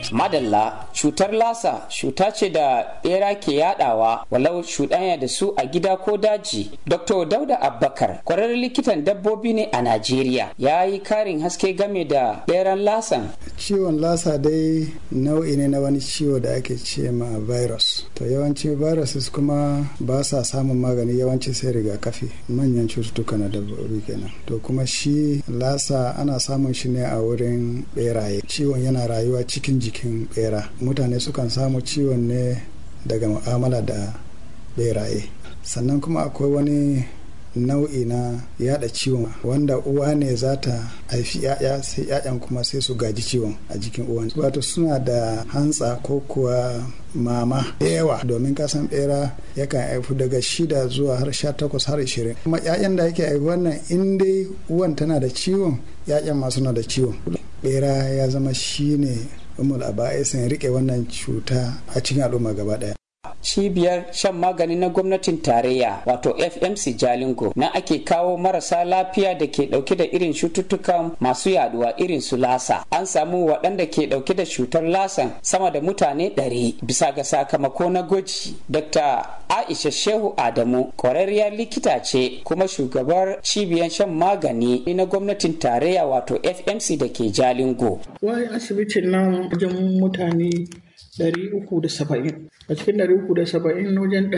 madalla cutar lasa cuta ce da bera ke yadawa walau cuɗanya da su a gida ko daji dr dauda abbakar kwararren likitan dabbobi ne a najeriya ya yi karin haske game da beran lasan ciwon lasa dai nau'i ne na wani ciwo da ake ce ma virus to yawanci viruses kuma ba sa samun magani yawanci sai rigakafi manyan cututtuka na dabbobi kenan to kuma shi lasa ana samun shi ne a wurin beraye ciwon yana rayuwa cikin jikin bera mutane sukan samu ciwon ne daga mu'amala da beraye sannan kuma akwai wani nau'i na yada ciwon wanda uwa ne za ta haifi ya'ya sai ya'yan kuma sai su gaji ciwon a jikin uwan wato suna da hantsa ko kuwa mama da yawa domin kasan bera yakan haifu daga shida zuwa har sha takwas har ishirin kuma ya'yan da yake haifi wannan in dai uwan tana da ciwon ya'yan ma suna da ciwon bera ya zama shine umul aba'isin rike wannan cuta a cikin al'umma gaba daya cibiyar shan magani na gwamnatin tarayya wato fmc jalingo na ake kawo marasa lafiya da ke dauke da irin cututtukan masu yaduwa irin su lasa an samu waɗanda ke dauke da cutar lasan sama da mutane ɗari bisa ga sakamako na gwaji dr aisha shehu adamu ƙwararriyar likita ce kuma shugabar cibiyar shan magani na gwamnatin tarayya wato fmc da ke jalingo wai asibitin nan wajen mutane 370 a cikin 370 wajen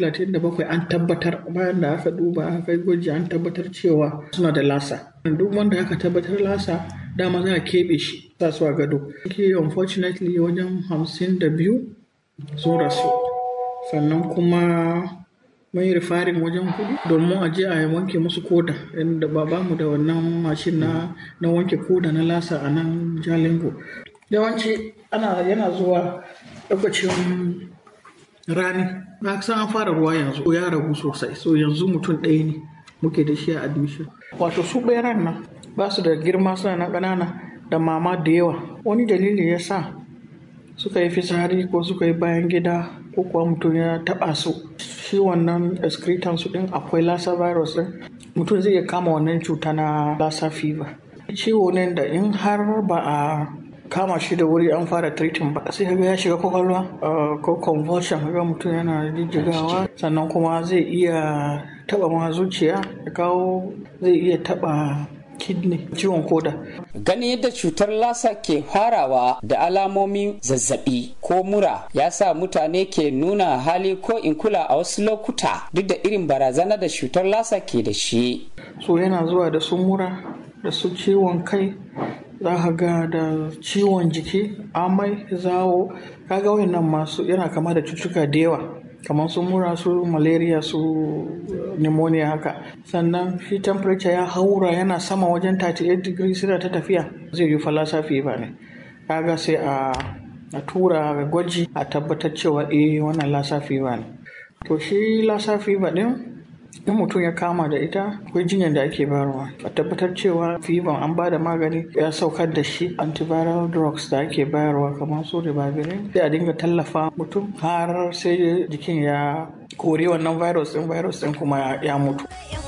137 an tabbatar bayan da aka duba aka yi gwaji an tabbatar cewa suna da lasa duk wanda aka tabbatar lasa dama za a keɓe shi sa su a gado ke unfortunately wajen 52 sun rasu sannan kuma mun yi rifarin wajen kudu domin a je a wanke musu koda inda ba mu da wannan mashin na wanke koda na lasa a nan jalingo yawanci ana yana zuwa lokacin rani na san an fara ruwa yanzu ya ragu sosai so yanzu mutum ɗaya ne muke da shi a admission wato su ɓeran nan ba su da girma suna na ƙanana da mama da yawa wani dalili ya sa suka yi fitsari ko suka yi bayan gida ko kuwa mutum ya taɓa su shi wannan excretan su ɗin akwai lassa virus ɗin mutum zai iya kama wannan cuta na lassa fever ciwo ne da in har ba a kama shi da wuri an fara treating ba sai kaga ya shiga kwakwalwa ko convulsion kaga mutum yana jijjigawa sannan kuma zai iya taba ma zuciya ya kawo zai iya taba kidney ciwon koda ganin yadda cutar lasa ke farawa da alamomin zazzabi ko mura ya sa mutane ke nuna hali ko in kula a wasu lokuta duk da irin barazana da cutar lasa ke da shi so yana zuwa da su mura da su ciwon kai za ka ga da ciwon jiki amai zawo kaga wayannan masu yana kama da cututtuka da yawa kamar su mura su malaria su pneumonia haka sannan shi temperature ya haura yana sama wajen 38 degrees suna ta tafiya zai yi falasa fever ne kaga sai a a tura gwaji a tabbatar cewa eh wannan lassa fever ne to shi lassa fever din in mutum ya kama da ita akwai jinyar da ake bayarwa a tabbatar cewa fever an ba da magani ya saukar da shi antiviral drugs da ake bayarwa kamar su ribavirin sai a dinga tallafa mutum har sai jikin ya kori wannan virus din virus din kuma ya mutu